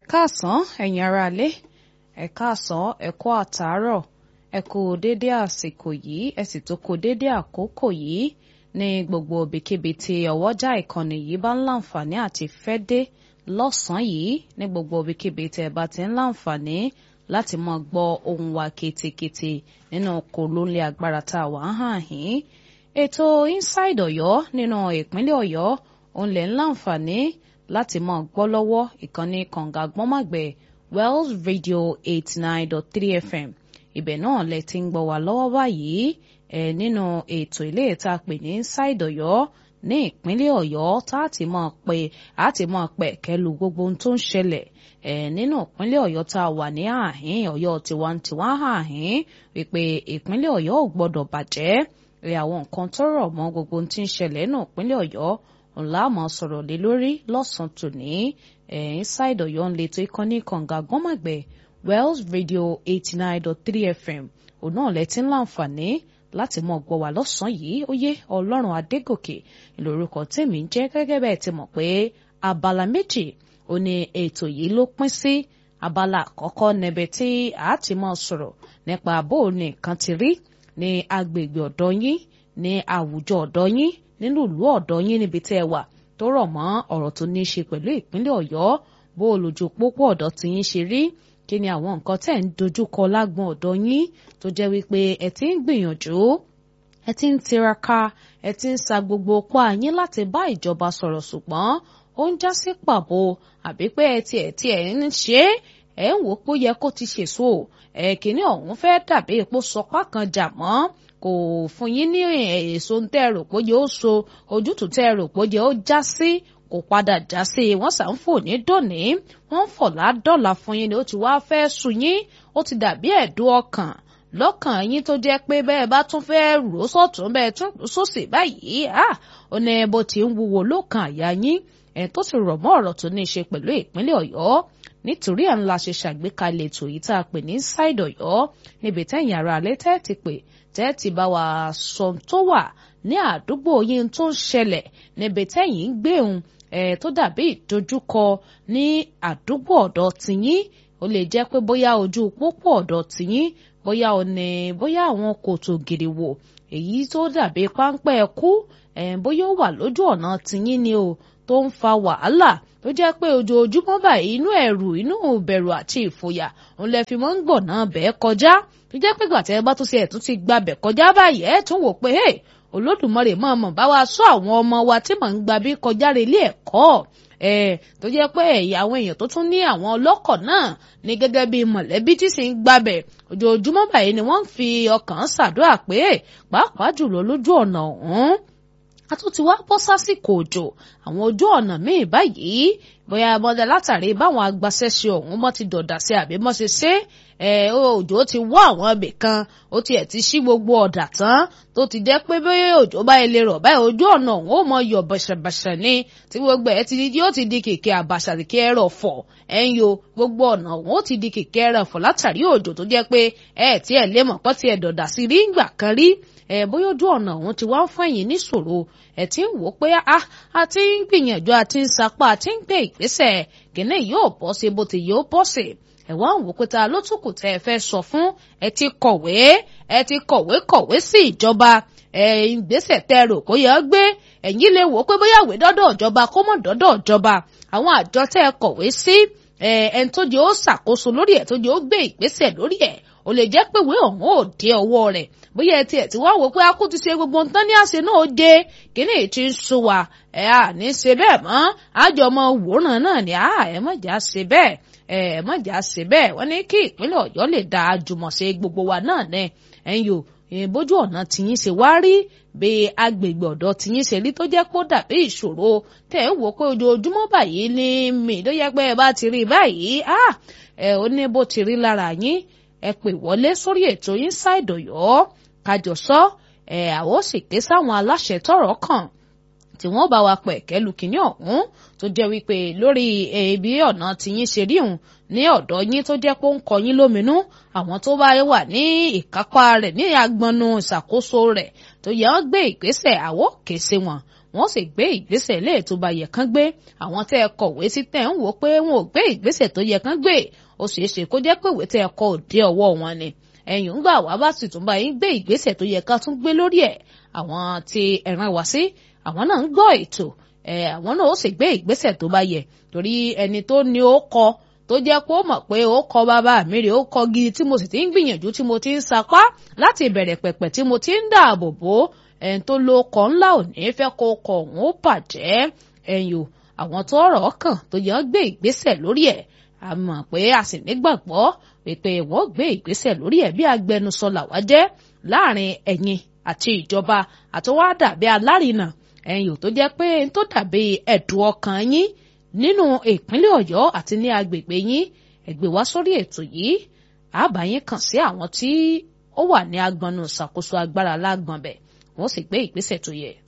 káàsán ẹ̀yin aráalé ẹ káàsán ẹ kú àtàárọ̀ ẹ kú déédé àsìkò yìí ẹ sì tó kú déédé àkókò yìí ní gbogbo ibikíbi tí ọwọ́jà ìkànnì yìí bá ń láǹfààní àti fẹ́ dé lọ́sàn-án yìí ní gbogbo ibikíbi tí ẹ bá ti ń láǹfààní láti máa gbọ́ ohùn wa ketekete nínú kòlóńlé agbára tá a wà ń hàn yín ètò inside Ọ̀yọ́ nínú ìpínlẹ̀ Ọ̀yọ́ òun lè ń láǹfààní láti máa gbọ́ lọ́wọ́ ìkànnì kànga gbọ́nmàgbẹ̀ Wells Radio eighty nine dot three FM ibẹ̀ náà lẹ ti ń gbọ́ wá lọ́wọ́ báyìí ẹ̀ nínú ètò ilé ìta pè ní inside Ọ̀yọ́ ní ìpínlẹ̀ Ọ̀yọ́ tá a ti máa pè á ti máa pẹ̀ kẹlu gbogbo ohun tó ń ṣẹlẹ̀ ẹ̀ nínú ìpínlẹ̀ Ọ̀yọ́ tá a wà ní àhín Ọ̀yọ́ tiwantiwa àhín wípé ìpínlẹ̀ Ọ̀yọ́ ò gbọ́dọ̀ bàjẹ́ ẹ àwọn nǹkan tó rọ̀ mọ́ gbogbo ohun tí ń ṣẹlẹ̀ nínú ìpínlẹ̀ Ọ̀yọ́ ńlá mọ̀ sọ̀rọ̀ lé lórí lọ́sàn-án tòní ẹ̀ inside Ọ̀yọ́ ń letò ìkànnì kànga gbọ́màgbẹ̀ Wells Radio eighty nine dot three FM òun náà lẹ ti ń láǹfààní láti mọ̀ gbọ́ wá lọ́sàn-án yìí ó yé Ọlọ́run Adégòkè lórúkọ tèmi ń jẹ́ gẹ́gẹ́ bẹ́ẹ̀ ti mọ̀ pé abala méjì ó ní ètò yìí ló pín sí abala àkọ́kọ́ níbẹ̀ tí a ti mọ̀ sọ̀rọ̀ nípa bó o ní nǹkan ti rí ní agbègbè ọ̀dọ́ yín ní àwùjọ ọ̀dọ́ yín nínú ìlú ọ̀dọ́ yín níbi tẹ́ ẹ wà tó rọ̀ mọ́ ọ̀rọ̀ tó ní í ṣe pẹ̀lú ìpínlẹ̀ Ọ̀yọ́ bó o lójú pópó ọ̀dọ́ tí yín ṣe rí kí ni àwọn nǹkan tẹ́ ń dojúkọ lágbọn ọ̀dọ́ yín tó jẹ́ wípé ẹ ti ń gbìyànjú ẹ ti ń tiraka ẹ ti ń sa gbogbo pa yín láti bá ìjọba sọ̀rọ̀ ṣùgbọ́n ó ń já sí pàbó àbí pé ẹ tiẹ̀ tiẹ̀ ń ṣe é ẹ ń wò pé ó yẹ kó ti ṣèso ẹ kìíní ọ̀hún fẹ́ dàbí epo sọpá kan jà mọ́ kò fún yín ní èso tẹ́ ẹ rò pé yóò so ojútùú tẹ́ ẹ rò pé yóò já sí kò padà já sí wọ́n sà ń fò ní dòní wọ́n ń fọ̀ ládọ́là fún yín ni ó ti wá fẹ́ sùn yín ó ti dàbí ẹ̀dùn ọkàn lọ́kàn yín tó jẹ́ pé bẹ́ẹ̀ bá tún fẹ́ rò sọ́tún bẹ́ẹ̀ tún sósì báyìí ó ní bó ti ń wúwo lọ́kàn àyà yín ẹ̀ tó sì rọ̀ mọ́ ọ̀rọ̀ tó ní í ṣe pẹ̀lú ìpínlẹ̀ Ọ̀yọ́ nítorí ẹ̀ ń la ṣe ṣàgbékalẹ̀ ètò yìí tá a pè ní Inside Ọ̀yọ́ níbi tẹ́yìn ara alẹ́ tẹ́ ti pè tẹ́ ti bá wa sọ tó wà ní àdúgbò yín tó ń ṣẹlẹ̀ níbi tẹ́yìn ń gbé òun ẹ̀ tó dàbí ìdojúkọ ní àdúgbò ọ̀dọ̀ tìyín ó lè jẹ́ pé bóyá ojú pópó ọ̀dọ̀ tìyín bóyá ó ní bóyá àwọn kòtò gìrìwò èyí tó dàbí páńpẹ́ kú ẹ̀ bóyá ó wà lójú ọ̀nà tìyín ni o tó ń fa wàhálà tó jẹ́ pé ojoojúmọ́ báyìí inú ẹ̀rù inú ìbẹ̀rù àti ìfòyà òun lẹ fi mọ́ ń gbọ̀nà bẹ́ẹ̀ kọjá tó jẹ́ pé gbàtẹ́ bá tún ṣe ẹ̀tún ti gba bẹ̀ kọjá báyìí ẹ̀ tún wò pé olódùmarè máa mọ̀ bá wa sọ àwọn ọmọ wa tí mò ń gba bí kọjá rẹ ilé ẹ̀kọ́ ẹ̀ tó jẹ́ pé ẹ̀yà àwọn èèyàn tó tún ní àwọn ọlọ́kọ̀ náà ní gẹ́gẹ́ bí mọ̀lẹ́bí tí sì ń gbabẹ̀ ojoojúmọ́ báyìí ni wọ́n ń fi ọkàn ṣàdúrà pé pàápàá jùlọ lójú ọ̀nà ọ̀hún a tún ti wá bọ́ sásìkò òjò àwọn ojú ọ̀nà míì báyìí bóyá bọ́dà látàrí báwọn agbaṣẹ́ṣe ọ̀hún mọ́ ti dọ̀dà sí àbí mọ́ ṣe ṣe ẹ òjò ti wọ́ àwọn ibì kan ó tiẹ̀ ti ṣí gbogbo ọ̀dà tán tó ti jẹ́ pé bí òjò bá ilé rọ̀ báyìí ojú ọ̀nà ọ̀hún ó mọ yọ̀ bàṣàbàṣà ni tí gbogbo ẹ̀ ti di yóò ti di kèké àbàṣà kèké ẹ̀rọ fọ̀ ẹ̀ ń yo gbogbo ọ̀nà ọ̀hún ó ti di kèké ẹ̀rọ fọ̀ látàrí òjò tó jẹ́ pé ẹ̀ tí ẹ̀ lé mọ̀ pọ́ ti ẹ̀ dọ̀dà sí rí ìgbà kan rí ẹ bóyá ojú ọ̀nà ọ̀hún ti wá ń fún ẹ̀yìn níṣòro ẹ̀ tí ń wò ó pé a ti ń gbìyànjú a ti ń sapá a ti ń gbé ìgbésẹ̀ kìnìún yóò bọ́ sí bó ti yóò bọ́ sí ẹ̀ wá ń wò pé ta ló tún kù tẹ́ ẹ fẹ́ sọ fún ẹ ti kọ̀wé ẹ ti kọ̀wé kọ̀wé sí ìjọba ẹ ìgbésẹ̀ tẹ́ ẹ rò kó yẹ gbé ẹ̀yin lè wò ó pé bóyá ìwé dọ́dọ̀ ìjọba kó mọ̀ dọ́dọ̀ ìjọba àwọn àjọ tẹ́ ẹ kọ̀wé sí ẹ ẹni tó jẹ́ ó ṣàkóso lórí ẹ̀ tó jẹ́ ó gbé ìgbésẹ̀ lórí ẹ̀ ó lè jẹ́ pé ìwé ọ̀hún ò dé ọwọ́ rẹ̀ bóyá ẹ tiẹ̀ tí wá wò pé akú ti ṣe gbogbo nǹkan ní àṣẹ náà dé kíní ti ń sún wa ẹ à ní ṣe bẹ́ẹ̀ mọ́ àjọ ọmọ wòran náà ni à ẹ má jà ṣe bẹ́ẹ̀ ẹ má jà ṣe bẹ́ẹ̀ wọ́n ní kí ìpínlẹ̀ Ọ̀yọ́ lè da àjùmọ̀ṣe gbogbo wa náà ní ẹ̀yìn o bójú ọ̀nà tìyín ṣe wá rí bí agbègbè ọ̀dọ̀ tìyín ṣe rí tó jẹ́ pé ó dàbí ìṣòro tẹ̀ ń wò pé ojoojúmọ́ báyìí ní mi tó yẹ pé ẹ bá ti rí báyìí ẹ ó ní bó ti rí lára yín ẹ pè wọlé sórí ètò Inside Ọ̀yọ́ kájọ sọ ẹ àwọn sì ké sáwọn aláṣẹ tọ́rọ̀ kàn tí wọ́n bá wa pẹ̀ kẹ́lu kínní ọ̀hún tó jẹ́ wípé lórí ibi ọ̀nà tìyín ṣe rí òun ní ọ̀dọ̀ yín tó jẹ́ pé ó ń kọ yín lóminú àwọn tó bá wà ní ìkápá rẹ̀ ní agbọnú ìṣàkóso rẹ̀ tó yẹ wọ́n gbé ìgbésẹ̀ àwọ̀ kése wọn wọ́n sì gbé ìgbésẹ̀ lè tó bá yẹ kán gbé àwọn tẹ́ ẹ kọ̀wé sí tẹ́ ń wò pé wọn ò gbé ìgbésẹ̀ tó yẹ kán gbé ó ṣeé ṣe kó jẹ́ pé ìwé tẹ́ ẹ kọ òde ọwọ́ wọn ni ẹ̀yìn ń gbà wá bá sì tún bá yín gbé ìgbésẹ̀ tó yẹ ká tún gbé lórí ẹ̀ àwọn tí ẹ̀ràn wá sí àwọn náà ń gbọ́ ètò àwọn náà ó sì gbé ìgbésẹ̀ tó bá yẹ torí ẹni tó ní ó kọ tó jẹ́ kó mọ̀ pé ó kọ bàbá mi rè ó kọ gidi tí mo sì ti ń gbìyànjú tí mo ti ń sapá láti ìbẹ̀rẹ̀ pẹ̀pẹ̀ tí mo ti ń dáàbò bò ẹni tó lo ọkọ̀ ńlá ò ní fẹ́ kó ọkọ̀ òun ó bàjẹ́ ẹ̀yìn o àwọn tó ọ̀rọ̀ kàn tó yẹ gbé ìgbésẹ̀ lórí ẹ̀ a mọ̀ pé a sì nígbàgbọ́ pé wọ́n gbé ìgbésẹ̀ lórí ẹ̀ bí agbẹnusọ làwa jẹ́ láàrin ẹ̀yin àti ìjọba àtọwá dàbí alárinà ẹ̀yin ò tó jẹ́ pé n tó dàbí ẹ̀dùn ọkàn yín nínú ìpínlẹ̀ Ọ̀yọ́ àti ní agbègbè yín ẹ gbé wá sórí ètò yìí àbá yín kàn sí àwọn tí ó wà ní agbọnú ìṣàkóso agbára lágbọ̀n bẹ̀ wọ́n sì gbé ìgbésẹ̀ tó yẹ.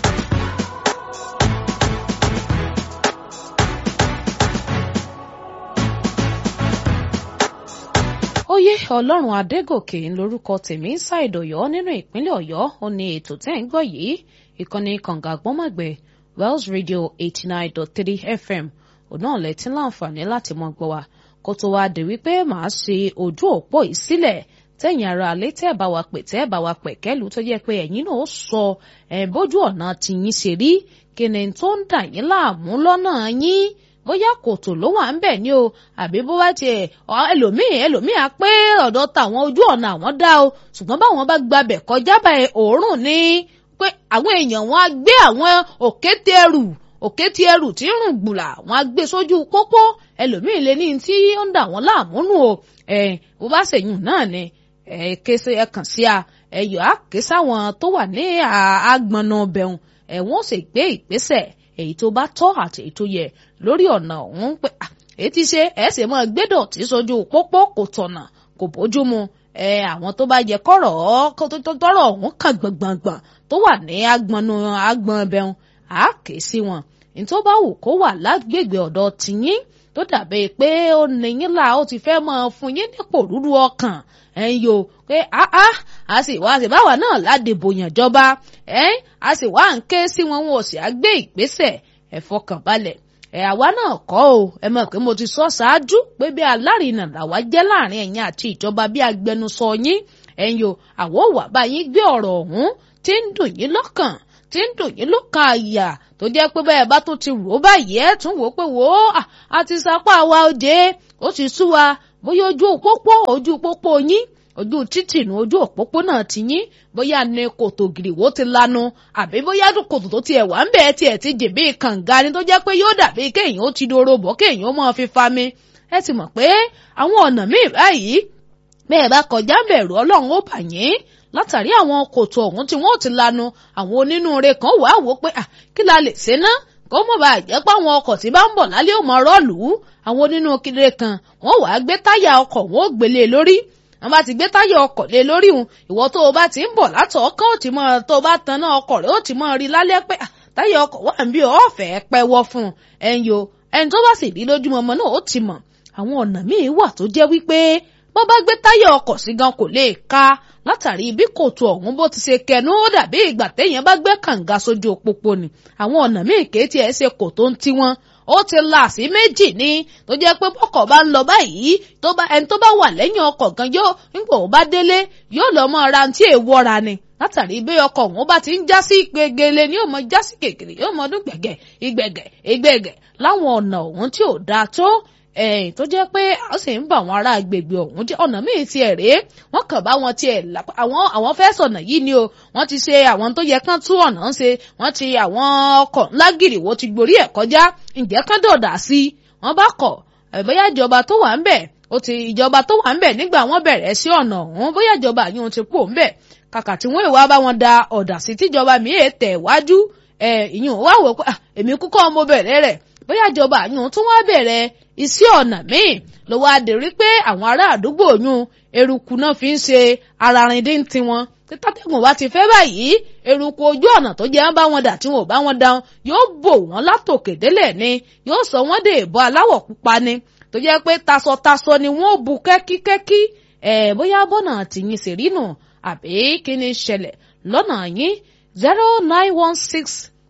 oyè ọlọ́run adégòkè lórúkọ tèmi ń ṣàìdòyọ́ nínú ìpínlẹ̀ ọ̀yọ́ ó ní ètò tẹ́ ń gbọ́ yìí ìkànnì kànga gbọ́mọ̀gbẹ́ wells radio eighty nine dot three fm òun náà lẹ́tí láǹfààní láti mọ gbọ́ wa kó tó wá dé wípé màá ṣe ojú òpó yìí sílẹ̀ tẹ̀yìn ara alẹ́ tẹ́ ẹ̀ bá wa pè tẹ́ ẹ̀ bá wa pẹ̀ kẹ́lu tó jẹ́ pé ẹ̀yin náà ó sọ ẹ̀ bójú ọ̀nà tìyín ṣe rí kíni tó ń dà yín láàmú lọ́nà yín bóyá kòtò ló wà ń bẹ̀ ni o àbí bó bá tiẹ̀ ẹlòmíì ẹlòmíì á pé ọ̀dọ̀ tàwọn ojú ọ̀nà àwọn dá o ṣùgbọ́n báwọn bá gbabẹ̀ kọjá báyìí òórùn ni pé àwọn èèyàn wọn á gbé àwọn òkété ẹrù òkété ẹrù tí ń rùn gbùlà wọn á gbé sójú pópó ẹlòmíì lè ní tí ó ń dà wọ́n láàmú nù o ẹ bó bá ṣèyún náà ni ẹ kése ẹ kàn sí a ẹ yọ á ké sáwọn tó wà ní àgbọnà bẹ̀rùn ẹ wọ́n sì gbé ìgbésẹ̀ èyí tó bá tọ́ àti èyí tó yẹ lórí ọ̀nà ọ̀hún pé èyí ti ṣe ẹ̀ sì mọ́ gbẹ́dọ̀tì sójú pópó kò tọ̀nà kò bójú mu ẹ àwọn tó bá yẹ kọ́rọ̀ tọ́rọ̀ ọ̀hún kàn gbọ̀ngbọ̀ngbọ̀n tó wà ní agbọnú agbọn ẹbẹun á ké sí wọn ní tó bá wù kó wà lágbègbè ọ̀dọ̀ tìyín tó dàbí pé ó níyín là ó ti fẹ́ máa fún yín nípò rúru ọkàn ẹ̀ ń yo pé áá a sì wá sí báwa náà ládìbò yàn jọba ẹ̀ a sì wá ń ké sí wọn wọn ò sì á gbé ìgbésẹ̀ ẹ fọkàn balẹ̀ ẹ àwa náà kọ́ o ẹ mọ̀ pé mo ti sọ ṣáájú pé bí alárinà làwa jẹ́ láàrin ẹ̀yin àti ìjọba bí agbẹnusọ yín ẹ̀yin o àwọn ò wá bá yín gbé ọ̀rọ̀ ọ̀hún tí ń dùn yín lọ́kàn tí ń dùn yín lọ́kàn àyà tó jẹ́ pé bẹ́ẹ̀ bá tún ti rò ó báyìí ẹ̀ tún wò ó pé wò ó àti sapá wa òde ó ti sú wa bóyá ojú òpópó ojú òpópó yín ojú títì nu ojú òpópónà ti yín bóyá ní kòtò gìrìwó ti lanu àbí bóyá kòtò tó tiẹ̀ wà ń bẹ̀ tiẹ̀ ti jì bí kànga ni tó jẹ́ pé yóò dàbí kéèyàn ó ti doro bọ̀ kéèyàn ó máa fi fa mi ẹ ti mọ̀ pé àwọn ọ̀nà míì báyìí bẹ́ẹ̀ bá kọjá bẹ̀rù ọlọ́run ó bà yín látàrí àwọn kòtò ọ̀hún tí wọ́n ti lanu àwọn onínúure kan wà á wò pé kí la lè ṣe ná kó mọ̀ bá jẹ́ pé àwọn ọkọ̀ tí bá ń bọ̀ lálẹ́ ò mọ rọ́ọ̀lù àwọn onínú kiri kan wọ́n wàá gbé táyà ọkọ̀ wọn ó gbélé lórí wọ́n bá ti gbé táyà ọkọ̀ lé lórí òun ìwọ tó o bá ti ń bọ̀ látọ̀ ọkàn ó ti mọ tó o bá tan náà ọkọ̀ rẹ̀ ó ti mọ rí lálẹ́ pé táyà ọkọ̀ wà ń bí ọ̀fẹ́ pẹ́wọ́ fún ẹ̀yìn o ẹni tó bá sì rí lójúmọmọ náà ó ti mọ̀ àwọn ọ̀nà míì wà tó jẹ́ wípé bọ́ bá gbé táyà ọkọ̀ sí gan kò lè ka látàrí bí kòtò ọ̀hún bó ti ṣe kẹnu ó dàbí ìgbà téèyàn bá gbé kànga sójú òpópó ni àwọn ọ̀nà míì kéétì ẹ̀ ṣe kò tó ń tí wọn ó ti là sí méjì ni tó jẹ́ pé bọ́kọ̀ bá ń lọ báyìí tó bá ẹni tó bá wà lẹ́yìn ọkọ̀ gan yóò nígbà ó bá délé yóò lọ mọ ara tí èèwọ̀ra ni látàrí bí ọkọ̀ òun bá ti ń já sí gbegele ni yóò mọ já sí kékeré yóò mọ ọdún gbẹ̀gẹ̀ ìgbẹ̀gẹ̀ ìgbẹ̀gẹ̀ láwọn ọ̀nà òun tí ò dáa tó ẹ̀yìn tó jẹ́ pé a sì ń bá àwọn ará agbègbè ọ̀hún jẹ́ ọ̀nà míì ti ẹ̀ rèé wọ́n kàn bá wọn tiẹ̀ àwọn àwọn fẹ́ sọ̀nà yìí ni o wọ́n ti ṣe àwọn tó yẹ kán tún ọ̀nà ń ṣe wọ́n ti àwọn ọkọ̀ ńlá gìrìwó ti gborí ẹ̀ kọjá ǹjẹ́ kán dọ̀dà sí i wọ́n bá kọ̀ bóyá ìjọba tó wà ń bẹ̀ ó ti ìjọba tó wà ń bẹ̀ nígbà wọ́n bẹ̀rẹ̀ sí ọ̀nà ọ̀hún bóyá ìjọba yìí ti kú òun bẹ̀ kàkà tí wọ́n ìwà bá wọn da ọ̀dà sí tíjọba míì tẹ̀ wájú ẹ̀ ìyún wá wò pé èmi kúkọ́ mo bẹ̀rẹ̀ rẹ̀ bóyá ìjọba yìí tún wá bẹ̀rẹ̀ iṣẹ́ ọ̀nà míì ló wá dé rí pé àwọn ará àdúgbò yún eruku náà fi ń ṣe ara rin dín tiwọn títàtẹ̀gùn bá ti fẹ́ báyìí eruku ojú ọ̀nà tó jẹ́ bá wọn dà tí wọn ò bá wọn dáhùn yóò bò wọ́n látòkè délẹ̀ ni yóò sọ wọ́n dé ìbọn aláwọ̀ pupa ni tó jẹ́ pé tasọtasọ ni wọ́n bu kẹ́kíkẹ́kí ẹ̀ bóyá bọ́nà tìyín sì rí nù àbí kí ni ṣẹlẹ̀ lọ́nà yín zero nine one six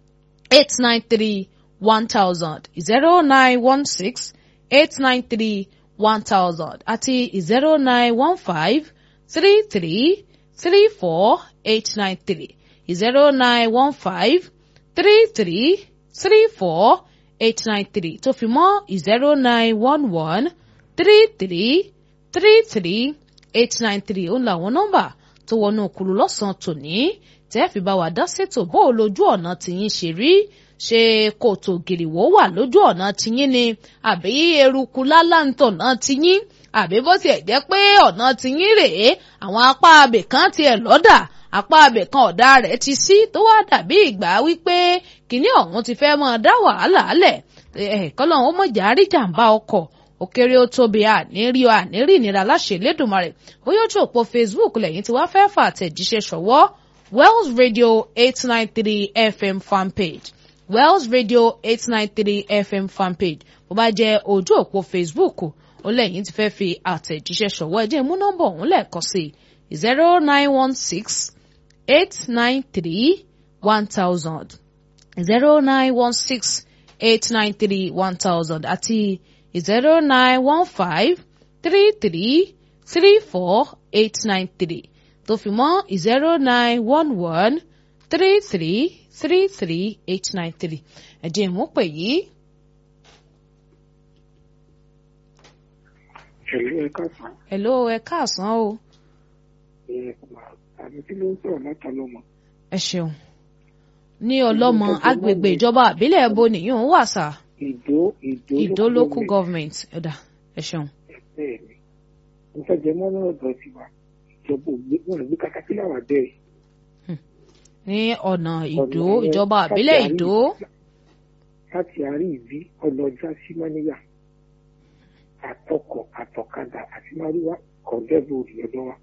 eight nine three one thousand zero nine one six eight nine three one thousand àti zero nine one five three three three four eight nine three zero nine one five three three three four eight nine three tó fi mọ́ zero nine one one three three three three eight nine three ó ń làwọn nọ́mbà tó wọnú òkúlu lọ́sàn-án tòní tẹ́ fi bá wa dá ṣètò bó o lójú ọ̀nà tìyín ṣe rí ṣe kòtò gìrìwó wà lójú ọ̀nà tìyín ni àbí eruku lálàntọ̀nà tìyín àbí bó tiẹ̀ jẹ́ pé ọ̀nà tìyín rèé àwọn apá abè kan tiẹ̀ lọ́dà apá abẹ kan ọ̀dà rẹ̀ ti sí tó wá dàbí ìgbà wípé kìnní ọ̀hún ti fẹ́ máa dá wàhálà lẹ̀ kọ́lọ́hún ó mọ̀jà àríjàmbá ọkọ̀ òkèrè ó tóbi àníírí ọ àníírí ìnira láṣẹ lẹ́dùnmarè bóyá ojú òpó Facebook lẹ́yìn tí wàá fẹ́ fà àtẹ̀jíṣẹ́ ṣọwọ́ Wells Radio eight nine three FM fanpage Wells Radio eight nine three FM fanpage bó bá jẹ́ ojú òpó Facebook ó lẹ́yìn tí fẹ́ fi àtẹ̀jíṣẹ́ ṣọwọ́ ẹ jẹ́ mú nọ́mbà ọ̀hún lẹ́ẹ̀kan sí zero nine one six eight nine three one thousand zero nine one six eight nine three one thousand àti zero nine one five three three three four eight nine three tó fi mọ́ zero nine one one three three three three eight nine three ẹ̀jẹ̀ ìmúpè yìí. Hello, ẹ káàsán. hello ẹ káàsán o. Ẹ àbí kí ló ń sọ̀rọ̀ láta lọ́mọ? ẹ ṣeun ní ọlọ́mọ agbègbè ìjọba àbílẹ̀ ẹ̀bọ nìyóò wà sá Ìdó Ìdó ìdó local government ẹ̀dà ẹ ṣeun. Bẹ́ẹ̀ ni, mo fẹ́ jẹ mọ́ lọ́rọ̀ ọ̀dọ̀ tiwa. Ìjọba ògbé wọn gbé katakílà wà bẹ́ẹ̀. ní ọ̀nà ìdó Ọ̀nà yẹn ìjọba àbílẹ̀ láti ìdó Láti àárín ìbí ọlọ́jà sí Mọ́níyà. Àtọkọ̀ àtọ̀kadà àti Máríwá kọ̀ọ̀dẹ́bù òdìyọ́dọ́ wa.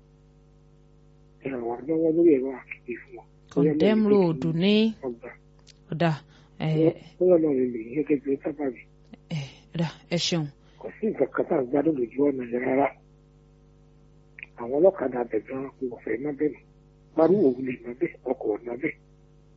Ẹ ràn wá lọ́wọ́ lórí ẹ̀rọ àkìkì fún wọn. condemn road ní Ọgbà. ọ̀dà ẹ̀ Bóyá náà lè lè yẹ gẹ́gẹ́ sábàbí. ẹ̀ ẹ̀dà ẹ ṣeun. kò sí nǹkan kan tá à ń gbádùn lójú ọ̀nà yẹn rárá àwọn ọlọ́kadà abẹ gan kò fẹ́ má bẹ́ẹ̀ parí òun lè má bẹ́ẹ̀ ọkọ̀ ò má bẹ́ẹ̀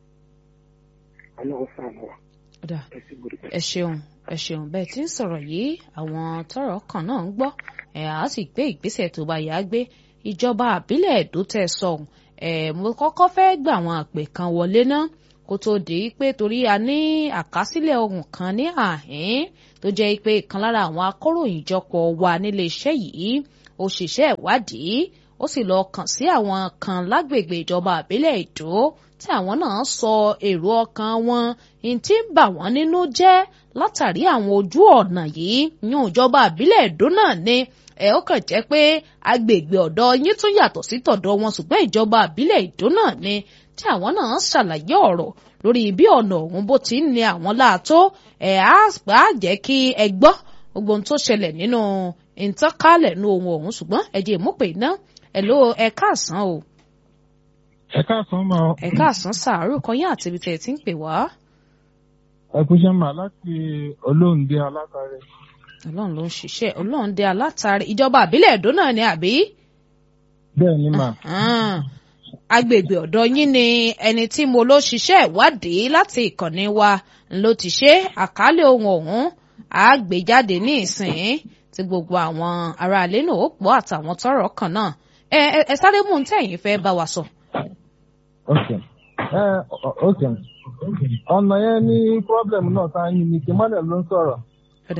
ọlọ́run sànù wa ọ̀dà ẹ sì gbọdọ̀ ẹ ṣeun ẹ ṣeun bẹ́ẹ̀ tí ń sọ̀rọ̀ yìí àwọn tọ́rọ̀ kan náà ń gbọ́ ẹ á sì gbé ìgbésẹ̀ tó bá yá gbé ìjọba àbílẹ̀ èdò tẹ̀ sọ̀hún ẹ mo kọ́kọ́ fẹ́ gbà àwọn àpè kan wọlé ná kó tó di pé torí a ní àkásílẹ̀ ohun kan ní àhín tó jẹ́ pé ìkan lára àwọn akọ̀ròyìn jọpọ̀ wà nílé iṣẹ́ yìí òṣìṣẹ́ ìwádìí ó sì lọ kàn sí àwọn kan lágbègbè ìjọba àbílẹ̀ èdò tí àwọn náà sọ èrò ọkàn wọn ní tí ń bà wọ́n nínú jẹ́ látàrí àwọn ojú ọ̀nà yìí yún ìjọba àbílẹ̀ èdò náà ni ẹ ó kàn jẹ́ pé agbègbè ọ̀dọ̀ yín tún yàtọ̀ sí tọ̀dọ̀ wọn ṣùgbọ́n ìjọba àbílẹ̀ èdò náà ni tí àwọn náà ṣàlàyé ọ̀rọ̀ lórí bí ọ̀nà ọ̀hún bó ti ń ní àwọn láàtó ẹ̀ á gbà jẹ́ kí ẹ gbọ́ gbogbo ohun tó ṣẹlẹ̀ nínú ìtànkálẹ̀ nínú ohun ọ̀hún ṣùgbọ́n ẹ jẹ́ ìmúpè iná ẹ̀ ló ẹ káàsán o ẹ káàsán máa ẹ káàsán sàárò kan yín àti ibi tẹ̀ ẹ ti ń pè wá ẹ kúṣẹ́ máa láti olóǹde alákàrẹ. ọlọ́run ló ń ṣiṣẹ́ ọlọ́run dé alátàrí ìjọba àbílẹ̀ èdò náà ni àbí bẹ́ẹ̀ ni mà Ah, agbègbè ọ̀dọ̀ yín ni ẹni tí mo ló ṣiṣẹ́ ìwádìí láti ìkànnì wa ló ti ṣe àkálẹ̀ ohun ọ̀hún àgbéjáde ní ìsìn tí gbogbo àwọn aráalé náà ó pọ̀ àtàwọn tọ́rọ̀ kàn náà ẹ ẹ ẹ sáré mú un tẹ̀yìn fẹ́ bá wa sọ. ok ẹ ọ- ok ọ̀nà yẹn ní pọ́blẹ̀mù náà tá a yin ní kìmọ́lẹ̀ ló ń sọ̀rọ̀ Ọ̀dà.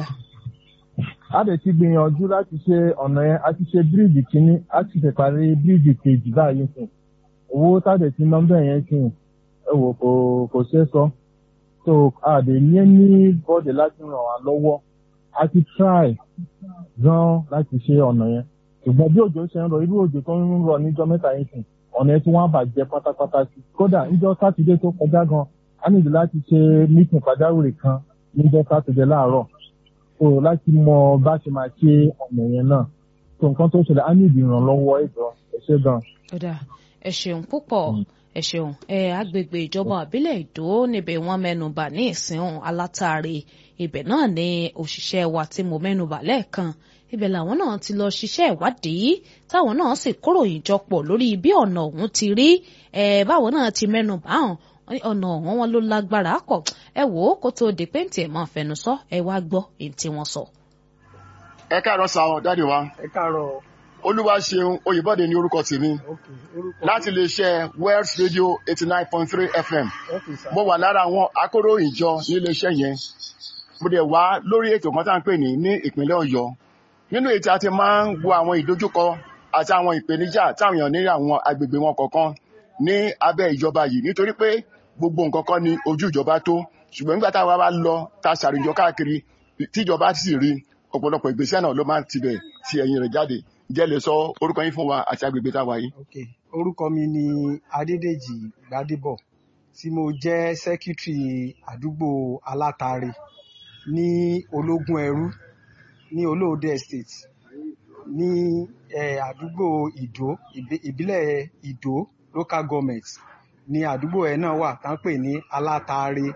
a lè ti gbìyànjú láti ṣe ọ̀nà yẹn a ti ṣe bíríìjì kínní a ti ṣe parí bíríìjì kejì báyìí sìn owó táde tí nọ́mbà yẹn sìn ẹ wò kò kò ṣeé sọ so a lè ní ní bọ́ọ̀dì láti ràn wá lọ́wọ́ a ti try gan láti ṣe ọ̀nà yẹn ṣùgbọ́n bí òjò ṣe ń rọ irú òjò tó ń rọ níjọ́ mẹ́ta yẹn sìn ọ̀nà yẹn tí wọ́n á bàjẹ́ pátápátá sí kódà níjọ́ sátidé tó kọjá gan a nílò láti ṣe mítìn pàjáwìrì kan níjọ́ sátidé láàárọ̀ so láti mọ bá ṣe máa ṣe ọ̀nà yẹn náà so nǹkan tó ṣẹlẹ̀ á ní ìdí ìrànlọ́wọ́ ẹ̀jọ̀ ẹ ṣé gan. Ọ̀dà ẹ ṣeun púpọ̀ ẹ ṣeun ẹ agbègbè ìjọba àbílẹ̀ ìdó níbẹ̀ wọ́n mẹ́nubà ní ìsìn alátàrí ibẹ̀ náà ni òṣìṣẹ́ wa tí mo mẹ́nubà lẹ́ẹ̀kan ibẹ̀ làwọn náà ti lọ ṣiṣẹ́ ìwádìí táwọn náà sì kóròyìn jọpọ̀ lórí bí ọ̀nà ọ̀hún ti rí ẹ báwọn náà ti mẹ́nubà hàn ọ̀nà ọ̀hún wọn ló lágbára pọ̀ ẹ wò ó kó tó di pé ntì ẹ̀ máa fẹnu sọ ẹ wá gbọ́ èyí tí wọ́n sọ. ẹ káàárọ̀ sa ọ dáàdì wa ẹ káàárọ̀ olúwa ṣeun oyèbọdè ní orúkọ tèmi ok orúkọ láti iléeṣẹ́ wells radio eighty nine point three fm ok sir mo wà lára àwọn akóròyìn jọ ní iléeṣẹ́ yẹn mo dẹ̀ wá lórí ètò kan tá à ń pè ní ní ìpínlẹ̀ ọ̀yọ́ nínú ètò àti máa ń wo àwọn ìdojúkọ àti àwọn ìpèníjà táwọn èèyàn ní àwọn agbègbè wọn kọ̀ọ̀kan ní abẹ́ ìjọba yìí nítorí pé gbogbo nǹkan kan ni ojú ìjọba tó ṣùgbọ́n nígbà táwa bá lọ ta ṣàrìjọ káàkiri tíjọba sì rí ọ̀pọ̀lọpọ̀ ìgbésẹ̀ náà ló máa ń tibẹ̀ ti ẹ̀yìn rẹ̀ jáde jẹ́ lè sọ orúkọ yín fún wa àti agbègbè táwa yìí. ok orúkọ mi ni adédèjì gbadébọ tí mo jẹ́ sẹ́kítírì àdúgbò alátàrí ní ológun ẹrú ní olóòdè estate ní eh, àdúgbò ìdó ìbí- ìbílẹ̀ ìdó local government ní àdúgbò ẹ̀ náà wà tá ń pè ní alátàrí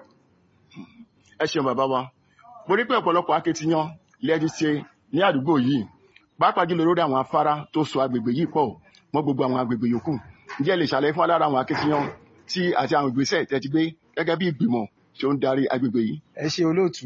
ẹ ṣeun bàbá wa mo rí pé ọ̀pọ̀lọpọ̀ akitiyan lẹ́ẹ̀dí ṣe ní àdúgbò yìí pàápàá jùlọ lórí àwọn afárá tó so agbègbè yìí pọ̀ mọ́ gbogbo àwọn agbègbè yòókù ǹjẹ́ ẹ lè ṣàlàyé fún wa lára àwọn akitiyan tí àti àwọn ìgbésẹ̀ tẹ́ ti gbé gẹ́gẹ́ bí ìgbìmọ̀ tí ó ń darí agbègbè yìí. ẹ ṣe olóòtú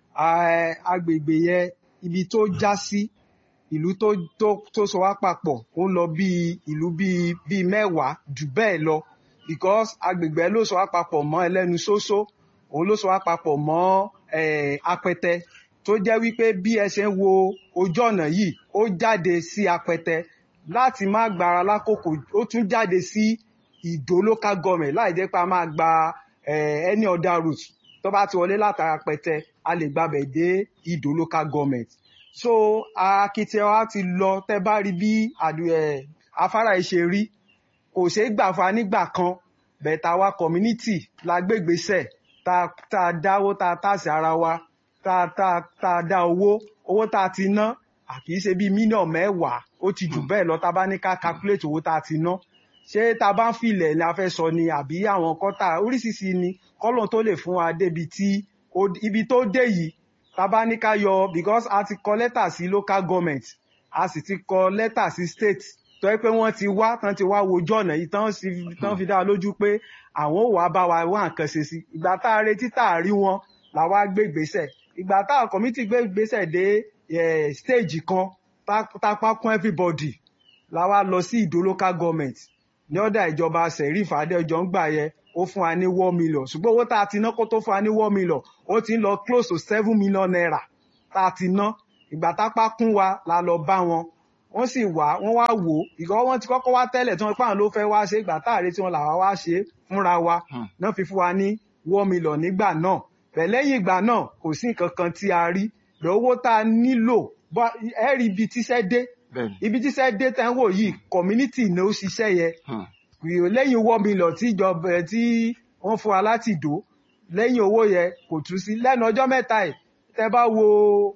Ah, agbègbè yẹn ibi tó já sí ìlú tó tó tó so wá papọ̀ ó ń lọ bíi ìlú bíi bíi mẹ́wàá jù bẹ́ẹ̀ lọ because agbègbè ló so wá papọ̀ mọ́ ẹlẹ́nu ṣóṣó òun ló so wá papọ̀ mọ́ eh, apẹtẹ tó jẹ́ wípé bí ẹ ṣe ń wo ojú ọ̀nà yìí ó jáde sí apẹtẹ láti má gbára lákòókò ó tún jáde sí ìdó local government láì jẹ́ pé a máa gba eh, any other route tó bá ti wọlé látara pẹtẹ a lè gbàbẹ̀ dé ìdó local government so akitiyan wa ti lọ tẹ bá rí bí àdú- eh, afárá yìí ṣe rí kò ṣeé gbà fa nígbà kan bẹ̀tà wa community la gbégbèsè tá tá a dáwó tá a tàsí ara wa tá tá tá a dá owó owó tá a ti ná àkì í ṣe bíi mílíọ̀nù mẹ́wàá ó ti jù bẹ́ẹ̀ lọ tá a bá ní ká calculate owó tá a ti ná ṣé tá a bá ń filẹ̀ ni a fẹ́ sọ ni àbí àwọn kọ́tà oríṣiríṣi ni kọ́lọ̀ tó lè fún wa débi tí ó- ibi tó dé yìí tá a bá ní ká yọ because a ti kọ lẹ́tà sí local government a sì ti kọ lẹ́tà sí state tó yẹ pé wọ́n ti wá tán ti wá wojú ọ̀nà yìí tán sì tán fi dá wa lójú pé àwọn ò wá bá wa wá nǹkan ṣe sí ìgbà tá a retí tá a rí wọn làwa gbé ìgbésẹ̀ ìgbà tá a committee gbé ìgbésẹ̀ dé eh, stage kan tá tá pa kún everybody làwa lọ sí ìdó local government ní ọ̀dà ìjọba sẹ̀ríf adéọjọ́ ń gbà yẹ ó fún wa ní one million ṣùgbọ́n owó tá a ti ná kó tó fún wa ní one million ó ti ń lọ close to seven million naira tá a ti ná ìgbà tápá kún wa la lọ bá wọn wọ́n sì wá wọ́n wá wò ó ìgbà wọn ti kọ́kọ́ wá tẹ́lẹ̀ tí wọ́n pààrọ̀ ló fẹ́ wá ṣe ìgbà táàrí tí wọ́n làwa wá ṣe fúnra wa Hmm. náà fi fún wa ní one million nígbà náà pẹ̀lẹ́yìn ìgbà náà kò sí nǹkan kan tí a rí lọ owó tá a nílò bọ́- ẹ rí ibi tíṣẹ́ dé bẹ́ẹ̀ni ibi tíṣẹ́ dé tẹ́ ń wò yìí community ni ó ṣiṣẹ́ yẹ Hmm. kìí lẹ́yìn owó mílíọ̀n tí ìjọba ẹ̀ tí wọ́n fún wa láti ìdó lẹ́yìn owó yẹ kò tún sí lẹ́nu ọjọ́ mẹ́ta ẹ̀ tẹ́ bá wo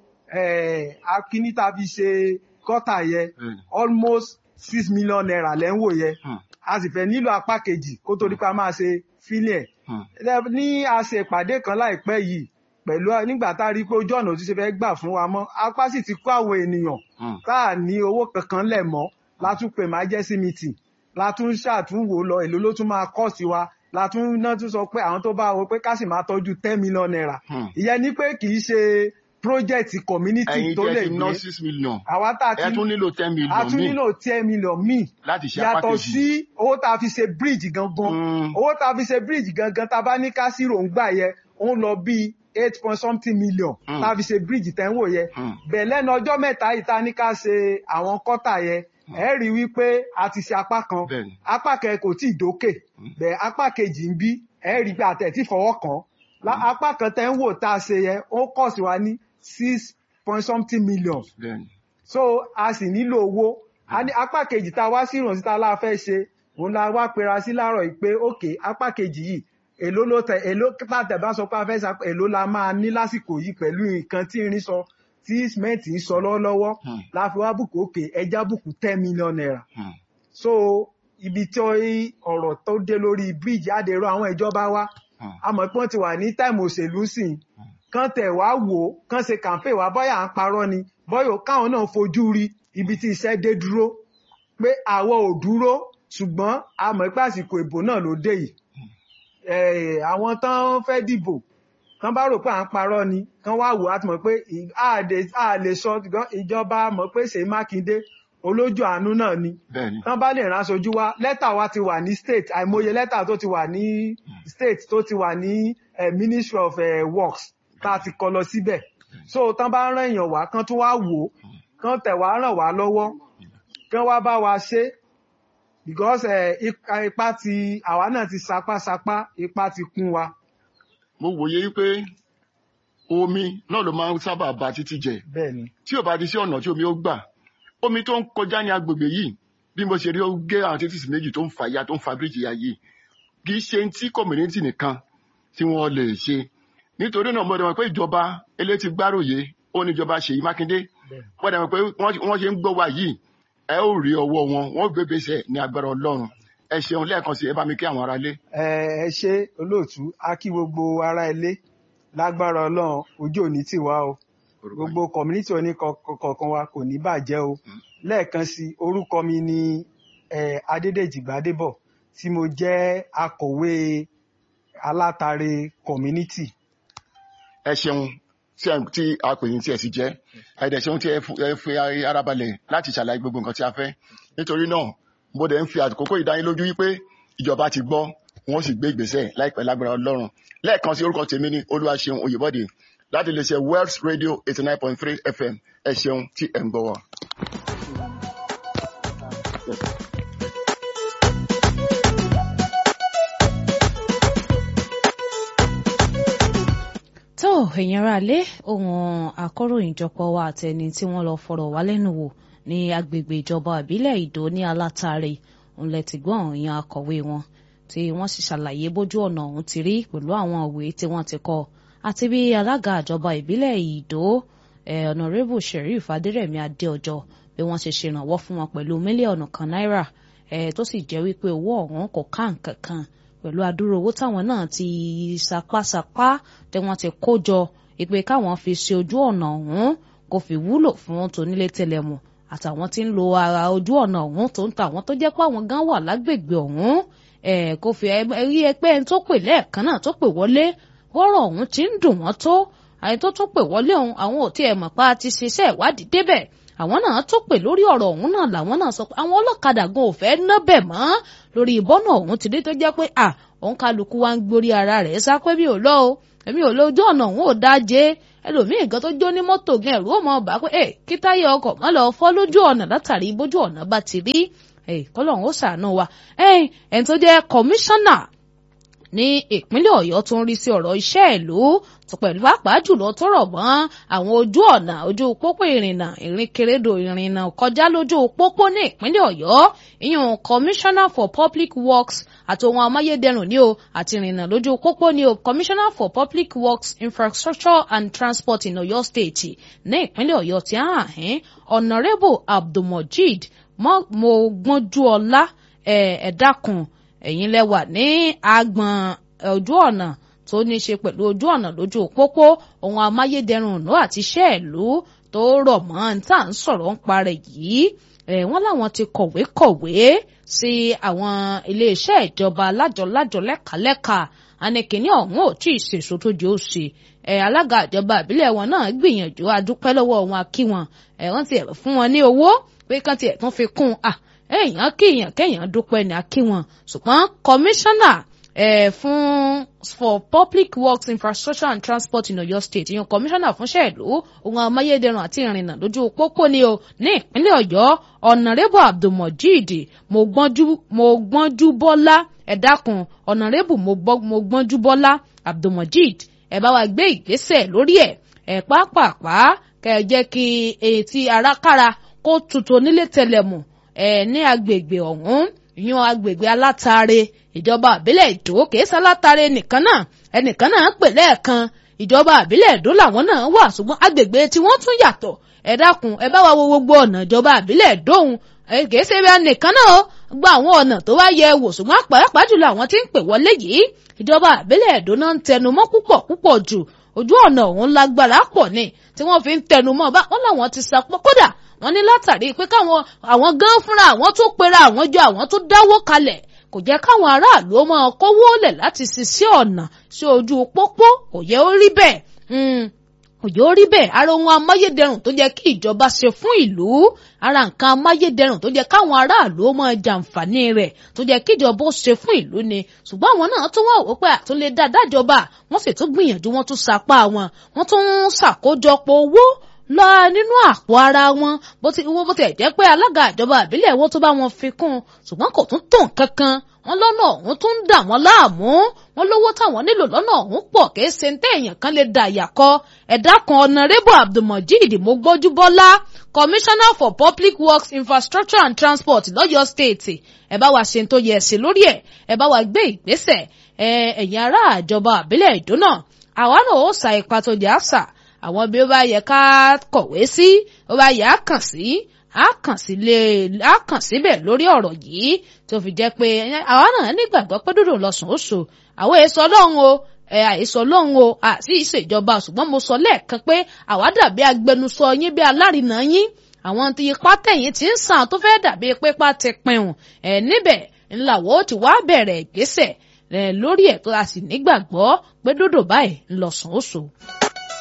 eh, akíní tá a fi ṣe kọ́tà yẹ bẹ́ẹ̀ni almost six million naira lẹ́ ń wò yẹ Hmm. a sì fẹ́ nílò apá kejì kó tó di pa máa ṣe fílẹ̀ Hmm. Lẹ- ní a ṣe ìpàdé kan láìpẹ́ yìí pẹ̀lú nígbà tá a rí i pé ojú ọ̀nà ò ti ṣe fẹ́ gbà fún wa mọ́ apá sì ti kó àwọn ènìyàn Hmm. tá a ní owó kankan lẹ̀ mọ́ látún pè máa jẹ́ sí meeting látún ṣàtúnwò lọ èlò ló tún máa kọ́ sí wa látún náà tún sọ pé àwọn tó bá wo pé ká sì máa tọ́jú ten million naira Hmm. ìyẹn ni pé kì í ṣe project community ẹ̀yin tó tí lè ẹ ti ná gbé six million àwa tá a ẹ ti tún nílò ten a million tún míì nílò ten million míì láti ṣe apá yàtọ̀ kejì. sí owó tá a fi ṣe bridge gangan Hmm. owó tá a fi ṣe bridge gangan tá a bá ní ká sí ròǹgbà yẹ ó ń lọ bíi eight point something million Mm. tá a fi ṣe bridge tẹ́ ń wò yẹ Hmm. bẹ́ẹ̀ lẹ́nu ọjọ́ mẹ́ta yìí tá a ní ká ṣe àwọn kọ́tà yẹ ẹ rí i wípé a ti ṣe apá kan bẹ́ẹ̀ni apá kan kò tí ì dókè bẹ́ẹ̀ apá kejì ń bí ẹ rí i pé àtẹ̀ tí fọwọ́ kàn án apá kan tẹ́ ń wò tá a ṣe yẹ ó kọ̀ sí wa ní six point something million bẹ́ẹ̀ni so a sì nílò owó A ní apá kejì tá a wá sí ìrànṣẹ́ tá a láà fẹ́ ṣe òun la wá pera sí láàárọ̀ yìí pé òkè apá kejì yìí èló ló tẹ èló pàtẹ bá sọ pé a fẹ́ sa èló la máa ní lásìkò yìí pẹ̀lú nǹkan tí irin sọ tí cement ń sọ lọ́wọ́lọ́wọ́ Hmm. la fi wá bùkún òkè ẹja bùkún ten million naira Hmm. so ibi tí ọ̀rọ̀ tó dé lórí bíríìjì àdèrò àwọn ìjọba wa Hmm. a mọ̀ pé wọ́n ti wà ní táìmù òṣèlú sìn kán tẹ̀ wá wò ó kán ṣe campaign wá bọ́yà ń parọ́ ni bọ́yà káwọn náà fojú rí ibi tí iṣẹ́ dé dúró pé àwọn ò dúró ṣùgbọ́n a mọ̀ pé àsìkò ìbò náà ló dé yìí eh, àwọn tán fẹ́ dìbò tán bá rò pé à ń parọ́ ni kán wá wò á ti mọ̀ pé ì- a lè- a lè sọ gan- ìjọba mọ̀ pé Ṣèyí Mákindé olójú àánú náà ni bẹ́ẹ̀ni tán bá lè rán aṣojú wa lẹ́tà wa ti wà ní state àìmọye lẹ́tà tó ti wà ní state tó ti wà ní eh, ministry of eh, works tá a ti kọ lọ síbẹ̀ so tán bá rán èèyàn wá kán tún wá wò ó kán tẹ̀ wá ràn wá lọ́wọ́ kán wá bá wa ṣe because eh, ipa ipa ti àwa náà ti sapásapá ipa ti kún wa mo wòye wípé omi náà ló máa ń sábà ba títí jẹ bẹ́ẹ̀ ni tí ò bá di sí ọ̀nà tí omi ó gbà omi tó ń kọjá ní agbègbè yìí bí mo ṣe rí ó gé àwọn títí méjì tó ń fa ya tó ń fa bíríìjì ya yìí kì í ṣe tí community nìkan tí wọ́n lè ṣe nítorí náà mo dẹ̀ mọ̀ pé ìjọba elétí gbáròyé ó ní ìjọba Ṣèyí Mákindé bẹ́ẹ̀ wọ́n dẹ̀ mọ̀ pé wọ́n wọ́n ṣe ń gbọ́ wa yìí ẹ ó rí ọwọ́ wọn wọ́n gbégbèsè ní agbára Ọlọ́run ẹ ṣeun lẹ́ẹ̀kan sí ẹ bá mi kí àwọn aráalé ẹ ẹ ṣe olóòtú a kí gbogbo ará ilé lágbára Ọlọ́run ojú òní tì wá o gbogbo community oní kọ̀ọ̀kan wa kò ní bàjẹ́ o lẹ́ẹ̀kan sí orúkọ mi ni eh, Adédèjì Gbádébọ̀ tí mo jẹ́ akọ̀wé alátàrẹ community ẹ ṣeun tí ẹ tí a pè yín tí ẹ sì jẹ ẹ dẹ̀ ṣeun tí ẹ fu- ẹ fi ara balẹ̀ láti ṣàlàyé gbogbo nǹkan tí a fẹ́ nítorí náà mo dẹ̀ ń fi àkókò ìdánilójú wípé ìjọba ti gbọ́ wọn sì gbé ìgbésẹ̀ láìpẹ́ lágbára Ọlọ́run lẹ́ẹ̀kan sí orúkọ tèmi ní Olúwaṣeun Oyèbọdè láti lè ṣe Wells Radio eighty nine point three FM ẹ ṣeun tí ẹ ń gbọ́ wa. tó èèyàn ara lé ohun akọ̀ròyìnjọpọ̀ wa àtẹni tí wọ́n lọ fọ̀rọ̀ wá lẹ́nu wò ní agbègbè ìjọba ìbílẹ̀ ìdó ní alátàrẹ òun lẹ ti gbọ́n ìyẹn akọ̀wé wọn tí wọ́n sì ṣàlàyé bójú ọ̀nà ọ̀hún ti rí pẹ̀lú àwọn òwe tí wọ́n ti kọ àti bí alága ìjọba ìbílẹ̀ ìdó eh, ọ̀nàrẹ́bù sheriff adérẹ̀mí adéọjọ́ bí wọ́n ṣe ṣèrànwọ́ fún wọn pẹ̀lú mílíọ̀nù kan náírà eh, tó sì jẹ́ wípé owó ọ̀hún kò ká nǹkan kan pẹ̀lú adúrò owó táwọn náà ti sapásapá tí wọ́n ti kó jọ ìpè káwọn fi ṣe ojú ọ̀nà ọ̀hún kò fi wúlò fún tonílé tẹlẹmù àtàwọn tí ń lo ara ojú ọ̀nà ọ̀hún tó ń ta àwọn tó jẹ́ pé àwọn gan wà lágbègbè ọ̀hún ẹ̀ kò fi ẹ- rí ẹgbẹ́ ẹni tó pè lẹ́ẹ̀kan náà tó pè wọlé wọ́rọ̀ ọ̀hún ti ń dùn wọ́n tó àyè tó tún pè wọlé ọ̀hún àwọn ò tiẹ̀ mọ̀ pa ti ṣiṣẹ́ ìwádìí débẹ̀ àwọn náà tún pè lórí ọ̀rọ̀ ọ̀hún náà làwọn náà sọ pé àwọn ọlọ́kadà gan ò fẹ́ ná bẹ̀ mọ́ lórí ìbọ́nà ọ̀hún ti dé tó jẹ́ pé à òun kálukú wa ń gborí ara rẹ̀ sá pé mi ò lọ o èmi ò lọ ojú ọ̀nà òun ò dájé ẹlòmíì gan tó jó ní mọ́tò gan ẹ̀rú ò mọ̀ bá pé ẹ kí táyà ọkọ̀ mọ́ lọ fọ́ lójú ọ̀nà látàrí bójú ọ̀nà bá ti rí ẹ kọ́lọ́hún ó ṣàánú wa ẹ ẹni tó jẹ́ kọmíṣánná ní ìpínlẹ̀ ọ̀yọ́ tó ń rí sí ọ̀rọ̀ iṣẹ́ ìlú tó pẹ̀lú pàápàá jùlọ tó rọ̀ mọ́ àwọn ojú ọ̀nà ojú pópó ìrìnnà ìrìnkèrèdò ìrìnnà kọjá lójú pópó ní ìpínlẹ̀ ọ̀yọ́ ìyún commissioner for public works àti ohun amáyédẹrùn ní o àti ìrìnnà lójú pópó ní o commissioner for public works infrastructure and transport in ọ̀yọ́ state ní ìpínlẹ̀ ọ̀yọ́ ti hàn án honourable abdulmojid mogbonjuọlá ẹ̀ẹ́dàkùn ẹ̀yin lẹ́wà ní agbọ̀n ojú ọ̀nà tó ní í ṣe pẹ̀lú ojú ọ̀nà lójú pópó ohun amáyédẹrùn ìlú àti iṣẹ́ ìlú tó rọ̀ mọ́ ní tá à ń sọ̀rọ̀ ń parẹ́ yìí ẹ̀ wọ́n láwọn ti kọ̀wé kọ̀wé sí àwọn iléeṣẹ́ ìjọba lájọ-lájọ lẹ́ka-lẹ́ka anìkíní ọ̀hún ò tí ì ṣèṣò tó di òsè ẹ̀ alága ìjọba ìbílẹ̀ wọn náà gbìyànjú adúpẹ́ lọ́wọ́ wọn akí wọn ẹ̀ wọ́n ti fún wọn ní owó pé kán tiẹ̀ tún fi kún un èèyàn kéèyàn kéèyàn dúpẹ́ ní akí wọn ṣùgbọ́n kọmíṣánná eh, fún for public works infrastructure and transport in Ọ̀yọ́ state ìyẹn kọmíṣánná fúnṣẹ́ ìlú ohun amáyédẹrùn àti ìrìnnà lójú pópó ni o ní ìpínlẹ̀ Ọ̀yọ́ ọ̀nàrẹ́bù abdulmojid mogbọ́njúbọ́lá ẹ dákun ọ̀nàrẹ́bù mogbọ́njúbọ́lá abdulmojid ẹ bá wa gbé ìgbésẹ̀ lórí ẹ̀ ẹ̀ pápápá kẹ́ ẹ jẹ́ kí etí arákára kó tutù nílé tẹlẹmù ẹ ní agbègbè ọ̀hún yan agbègbè alátàrẹ ìjọba àbílẹ̀ ìdó kèésà alátàrẹ nìkan náà ẹnìkan náà pè lẹ́ẹ̀kan ìjọba àbílẹ̀ ìdó làwọn náà wà ṣùgbọ́n agbègbè tí wọ́n tún yàtọ̀ ẹ dákun ẹ bá wa wo gbogbo ọ̀nà ìjọba àbílẹ̀ ìdóhun kèésì bẹ́ẹ̀ nìkan náà gba àwọn ọ̀nà tó wá yẹ wò ṣùgbọ́n pàápàá jùlọ àwọn tí ń pè wọlé yìí ìjọba àbílẹ̀ ìdó náà ń tẹnu mọ́ púpọ̀ púpọ̀ jù ojú ọ̀nà ọ̀hún lágbára pọ̀ ni tí wọ́n fi ń tẹnu mọ́ bá wọn làwọn ti sapọ̀ kódà wọ́n ní látàrí pé káwọn àwọn gan fúnra àwọn tó pera àwọn jọ àwọn tó dáwó kalẹ̀ kò jẹ́ káwọn aráàlú ó máa kówó lẹ̀ láti ṣiṣẹ́ ọ̀nà sí ojú pópó kò yẹ ó rí bẹ́ẹ̀ kò yẹ ó rí bẹ́ẹ̀ ara ohun amáyédẹrùn tó jẹ́ kí ìjọba ṣe fún ìlú ara nǹkan amáyédẹrùn tó jẹ́ káwọn aráàlú ó máa jàǹfààní rẹ̀ tó jẹ́ kí ìjọba ó ṣe fún ìlú ni ṣùgbọ́n àwọn náà tún wà wípé àtúnlé dáadájọba wọ́n sì tún gbìyànjú wọ́n tún sapá wọn wọ́n tún ń ṣàkójọpọ̀ owó lọ nínú àpò ara wọn bó ti wọ́n bó ti jẹ́ pé alága ìjọba àbílẹ̀ wo tó bá wọn fi kún un ṣùgbọ́n kò tún tó nǹkan kan wọ́n lọ́nà ọ̀hún tún ń dà wọ́n láàmú wọ́n lówó táwọn nílò lọ́nà ọ̀hún pọ̀ kì í ṣe ń téèyàn kan lè dà yàkọ́ ẹ̀dá kan ọ̀nàrẹ́bù abdulmojid mogbójúbọ́lá commissioner for public works infrastructure and transport lọ́yọ̀ state ẹ bá wa ṣe tó yẹ sí lórí ẹ̀ ẹ bá wa gbé ìgbésẹ̀ ẹ̀yin ará ìjọba àbílẹ̀ ìdúnà àwa náà ó sa ipa tó jẹ́ àṣà àwọn bí ó bá yẹ ká kọ̀wé sí ó bá yẹ á kàn sí á kàn sí lé á kàn síbẹ̀ lórí ọ̀rọ̀ yìí tó fi jẹ́ pé àwa náà nígbàgbọ́ pé dúdú lọ́sùn ó so àwọn èso ọlọ́run o ẹ àìsọ ọlọ́run o àti ìṣèjọba ṣùgbọ́n mo sọ lẹ́ẹ̀kan pé àwa dàbí agbẹnusọ yín bí alárinà yín àwọn tí ipá tẹ̀yìn ti ń sàn tó fẹ́ dàbí pípa ti pinnu ẹ̀ níbẹ̀ ńláwọ́ ti wá bẹ̀rẹ̀ ìgbésẹ̀ lórí ẹ̀ tó a sì nígbàgbọ́ pé dúdú báyìí ńlọsùn ó so.